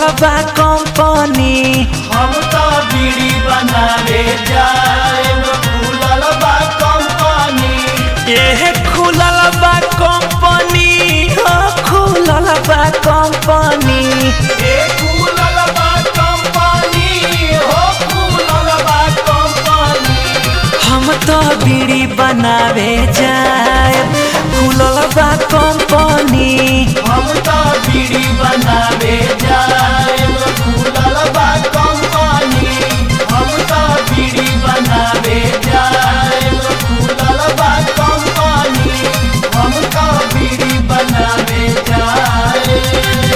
बा कंपनी हम तो बीड़ी बनावे जाएब खुलल बा कंपनी ये खुलल बा कंपनी हो खुलल बा कंपनी ए खुलल बा कंपनी हो खुलल बा कंपनी हम तो बीड़ी बनावे जाए खुलल बा कंपनी हम तो बीड़ी बनावे जाएब खुलल बा कंपनी हम तो बीड़ी बनावे जाएब खुलल बा कंपनी हम तो बीड़ी बनावे जाएब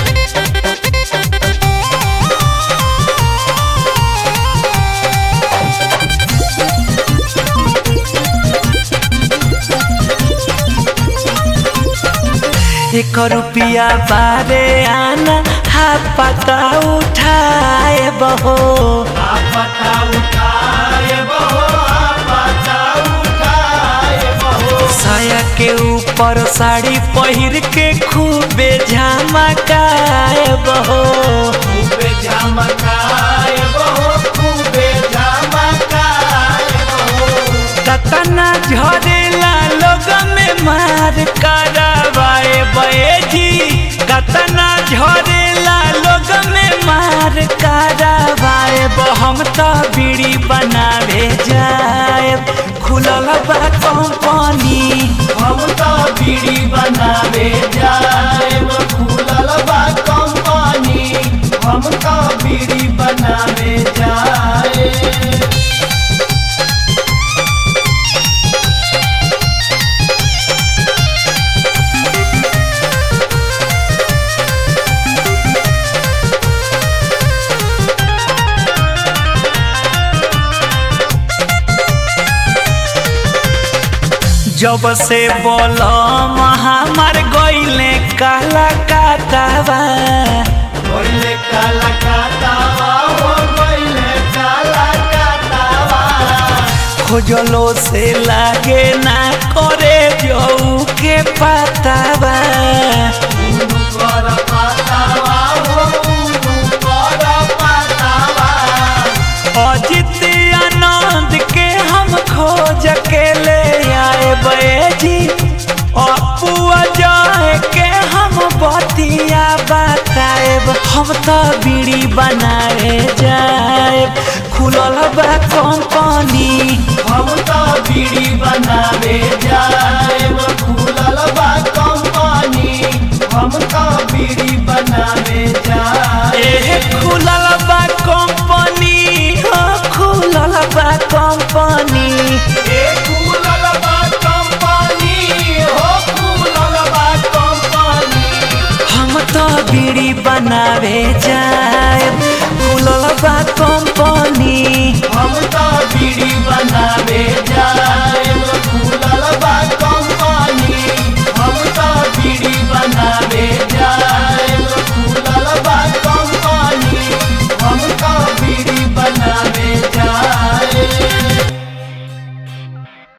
एक रुपया बारे आना हा पता उठाए बहो आपता उठाए बहो आपता उठाए बहो साया के ऊपर साड़ी पहिर के खूबे झमकाए बहो खूबे झमकाए बहो खूबे झमकाए बहो कतना झरेला लोग में मार करवाए बैठी कतना झरेला लोग में मार करवाए हम तो बीड़ी बनावे जाए खुलल बा कंपनी हम तो बीड़ी बनावे जाएब खुलल बा कंपनी हम तो बीड़ी बनावे जाए जब से बोलम हमार गईले काला काटावा गइले काला काटावा हो गइले काला काटावा खोजलो से लागे ना करे जऊ के पतावा उनु कर पातावा हो उनु कर पातावा अजित आनंद के हम खोज के ले आए बैजी अपुआ जाए के हम बतिया बताएब हम तो बीड़ी बनाए जाएब खुलल बा कंपनी हम तो बीड़ी बनावे जाएब खुलल बा कंपनी हम तो बीड़ी बनावे जाए